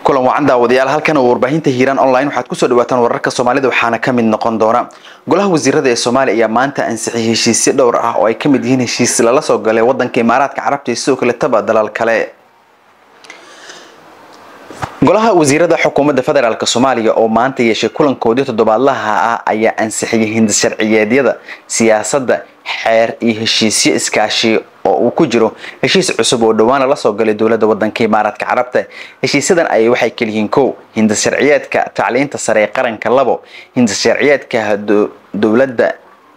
kulan wacan daawadayaal halkan oo warbaahinta hiiraan online waxaad kusoo dhawaataan wararka soomaalida waxaana ka mid noqon doona golaha wasiirada ee soomaaliya ayaa maanta ansixiyay heshiisyo dhowr ah oo ay ka mid yihiin heshiis lala soo galay wadanka imaaraadka carabta iyo sidoo kale taba dalal kale golaha wasiirada xukuumadda federaalk soomaaliya oo maanta yeeshay kulankoodii toddobaadlaha ah ayaa ansixiyay hindis sharciyeedyada siyaasadda xeer iyo heshiisyo iskaashi oo uu ku jiro heshiis cusub oo dhowaan lala soo galay dowladda wadanka imaaraadka carabta heshiisyadan ayay waxay kaliyihiin kow hindis sharciyeedka tacliinta sare ee qaranka labo hindis sharciyeedka dowladda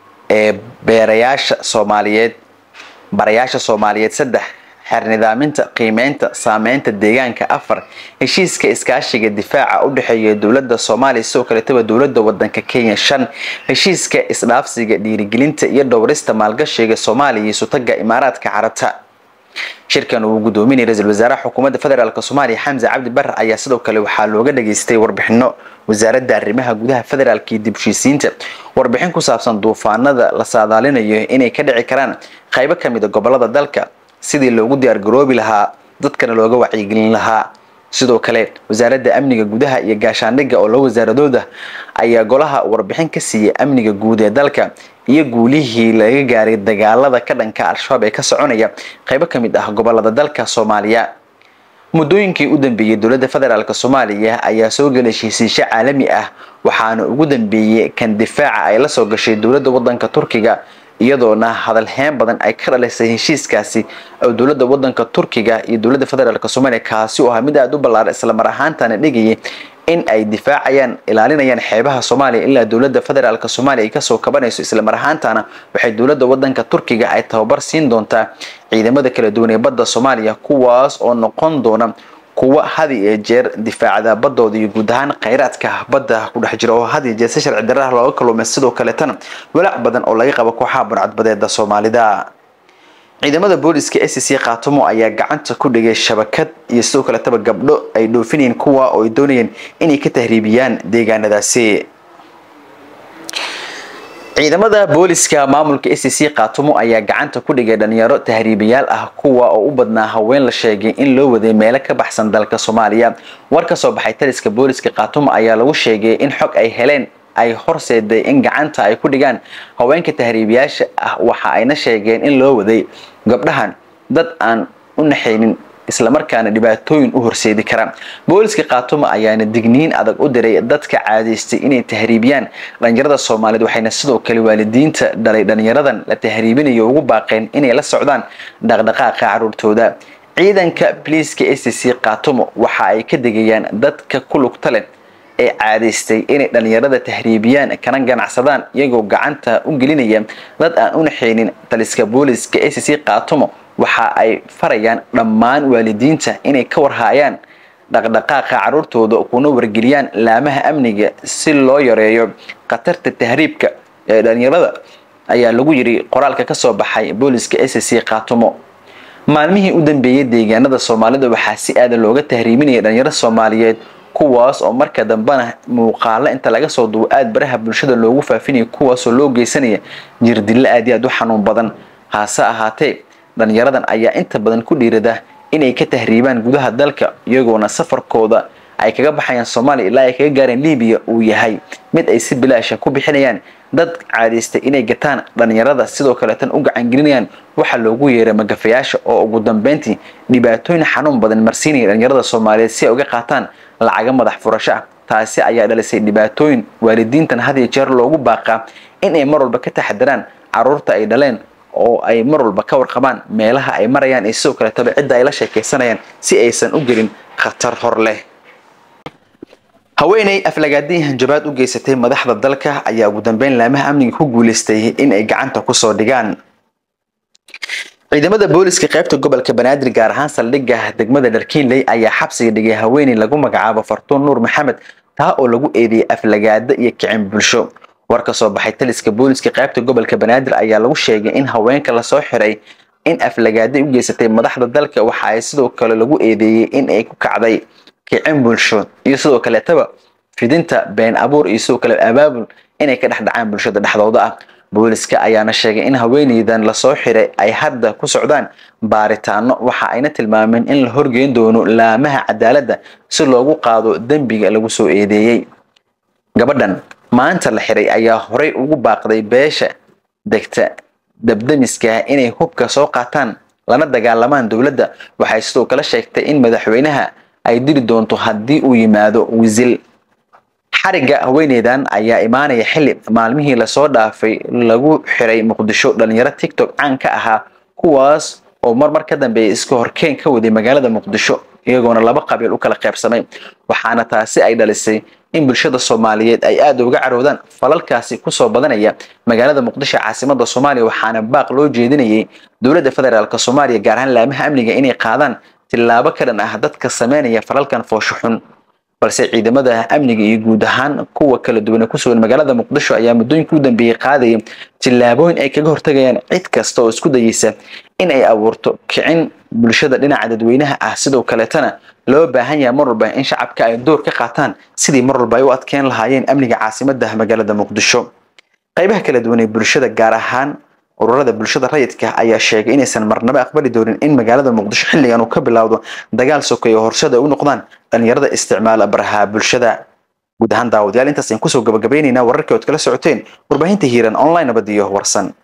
ee beerayaasha soomaaliyeed barayaasha soomaaliyeed saddex xeer nidaaminta qiimeynta saameynta deegaanka afar heshiiska iskaashiga difaaca u dhexeeya dowladda soomaaliya sidoo kaletaba dowladda wadanka kenya shan heshiiska isdhaafsiga dhiirigelinta iyo dhowrista maalgashiga soomaaliya iyo sutaga imaaraadka carabta shirkan uu gudoominaya ra-iisul wasaaraha xukuumadda federaalk soomaaliya xamse cabdi bare ayaa sidoo kale waxaa looga dhageystay warbixino wasaaradda arrimaha gudaha federaalk iyo dibshiisiinta warbixin ku saabsan duufaanada la saadaalinayo inay ka dhici karaan qaybo kamid a gobolada dalka sidii loogu diyaargaroobi lahaa dadkana looga wacyigelin lahaa sidoo kale wasaaradda amniga gudaha iyo gaashaandhigga oo loo wasaaradooda ayaa golaha warbixin ka siiyay amniga guud ee dalka iyo guulihii laga gaaray dagaalada ka dhanka al-shabaab ee ka soconaya qaybo ka mid ah gobolada dalka soomaaliya muddooyinkii u dambeeyey dowladda federaalk soomaaliya ayaa soo gelay heshiisyo caalami ah waxaana ugu dambeeyey kan difaaca ay la soo gashay dowladda wadanka turkiga iyadoona hadalheen badan ay ka dhalisay heshiiskaasi oo dowladda wadanka turkiga iyo dowladda federaalk soomaaliya kaasi oo ahaa mid aada u ballaaran islamar ahaantana dhigayay in ay difaacayaan ilaalinayaan xeebaha soomaaliya ilaa dowladda federaalk soomaaliya ay kasoo kabanayso islamar ahaantana waxay dowladda wadanka turkiga ay tababar siin doontaa ciidamada kala duwan ee badda soomaaliya kuwaas oo noqon doona kuwa had iyo jeer difaacda badooda iyo guud ahaan khayraadka badda ku dhex jira oo had iyo jeer si sharci darraha looga kaluumay sidoo kaletana walaac badan oo laga qabo kooxaha burcadbadeeda soomaalida ciidamada booliska s c khaatumo ayaa gacanta ku dhigay shabakad iyo sidoo kaletaba gabdho ay dhoofinayeen kuwa oo ay doonayeen inay ka tahriibiyaan deegaanadaasi ciidamada booliska maamulka s c khaatumo ayaa gacanta ku dhigay dhalinyaro tahriibayaal ah kuwa oo u badnaa haween la sheegay in loo waday meelo ka baxsan dalka soomaaliya war ka soo baxay taliska booliska khaatumo ayaa lagu sheegay in xog ay heleen ay horseeday in gacanta ay ku dhigaan haweenka tahriibayaasha ah waxa ayna sheegeen in loo waday gabdhahan dad aan u naxaynin islamarkaana dhibaatooyin u horseedi kara booliska khaatumo ayaana digniin adag u diray dadka caadaystay inay tahriibiyaan dhalinyarada soomaaliyeed waxayna sidoo kale waalidiinta dhalay dhalinyaradan la tahriibinayo ugu baaqeen inay la socdaan dhaqdhaqaaqa caruurtooda ciidanka biliiska s c khaatumo waxa ay ka degayaan dadka ku lugta leh ee caadaystay inay dhalinyarada tahriibiyaan kana ganacsadaan iyagoo gacanta u gelinaya dad aan u naxaynin taliska booliska s c khaatumo waxa ay farayaan dhammaan waalidiinta inay ka warhaayaan dhaqdhaqaaqa caruurtooda kuna wargeliyaan laamaha amniga si loo yareeyo khatarta tahriibka ee dhalinyarada ayaa lagu yiri qoraalka kasoo baxay booliska s c khaatumo maalmihii u dambeeyay deegaanada soomaalida waxaa si aada looga tahriibinaya dhalinyaro soomaaliyeed kuwaas oo marka dambena muuqaalo inta laga soo duwo aada baraha bulshada loogu faafinaya kuwaasoo loo geysanaya jirdillo aad iyo aad u xanuun badan hase ahaatee dhalinyaradan ayaa inta badan ku dhiirada inay ka tahriibaan gudaha dalka iyagoona safarkooda ay kaga baxayaan soomaaliya ilaa ay kaga gaareen libiya uu yahay mid ay si bilaasha ku bixinayaan dad caadaystay inay gataan dhalinyarada sidoo kaleetan u gacangelinayaan waxaa loogu yeeray magafayaasha oo ugu dambeyntii dhibaatooyin xanuun badan marsiinaya dhalinyarada soomaaliyeed si ay uga qaataan lacaga madax furasho ah taasi ayaa dhalisay dhibaatooyin waalidiintan had iyo jeer loogu baaqaa in ay mar walba ka taxadiraan caruurta ay dhaleen oo ay mar walba ka warqabaan meelaha ay marayaan iyo sidoo kaletaba cidda ay la sheekaysanayaan si aysan u gelin khatar hor leh haweeney aflagaadii hanjabaad u geysatay madaxda dalka ayaa ugu dambeyn laamaha amniga ku guuleystay in ay gacanta kusoo dhigaan ciidamada booliska qaybta gobolka banaadir gaar ahaan saldhigga degmada dharkiinley ayaa xabsiga dhigay haweeney lagu magacaabo fartuun nuur maxamed taa oo lagu eedeeyay aflagaada iyo kicin bulsho war ka soo baxay taliska booliska qaybta gobolka banaadir ayaa lagu sheegay in haweenka lasoo xiray in aflagaaday u geysatay madaxda dalka waxa ay sidoo kale lagu eedeeyey in ay ku kacday kicin bulsho iyo sidoo kaleetaba fidinta been abuur iyo sidoo kale abaabul inay ka dhex dhacaan bulshada dhexdooda ah booliska ayaana sheegay in haweeneydan lasoo xiray ay hadda ku socdaan baaritaano waxa ayna tilmaameen in la horgeyn doono laamaha cadaaladda si loogu qaado dembiga lagu soo eedeeyey gabadhan maanta la xiray ayaa horey ugu baaqday beesha degta dabdamiska inay hubka soo qaataan lana dagaalamaan dowladda waxay sidoo kale sheegtay in madaxweynaha ay diri doonto haddii uu yimaado wisil xarigga haweeneydan ayaa imaanaya xili maalmihii lasoo dhaafay lagu xiray muqdisho dhalinyaro tiktok caan ka ahaa kuwaas oo marmar ka dambeeya iska horkeen ka waday magaalada muqdisho iyagoona laba qabiil u kala qaybsamay waxaana taasi ay dhalisay in bulshada soomaaliyeed ay aada uga caroodaan falalkaasi kusoo badanaya magaalada muqdisho caasimada soomaaliya waxaana baaq loo jeedinayay dowladda federaalk soomaaliya gaar ahaan laamaha amniga inay qaadaan tillaabo ka dhan ah dadka sameynaya falalkan foosho xun balse ciidamada amniga iyo guud ahaan kuwa kala duwan ee ku sugan magaalada muqdisho ayaa muddooyinkii u dambeeyey qaadayay tillaabooyin ay kaga hortagayaan cid kasta oo isku dayeysa in ay abuurto kicin bulshada dhinaca dadweynaha ah sidoo kaleetana loo baahan yahay mar walba in shacabka ay door ka qaataan sidii mar walba ay u adkeyn lahaayeen amniga caasimada magaalada muqdisho qaybaha kala duwan ee bulshada gaar ahaan ururada bulshada rayidka ayaa sheegay inaysan marnabo aqbali doonin in magaalada muqdisho xilligan uu ka bilowdo dagaal sokeeye horseed ay u noqdaan dhalinyarada isticmaala baraha bulshada guud ahaan daawadayaal intaas ayaan kusoo gabagabaynaynaa wararkii ood kala socoteen warbaahinta hiiran online nabadiyo warsan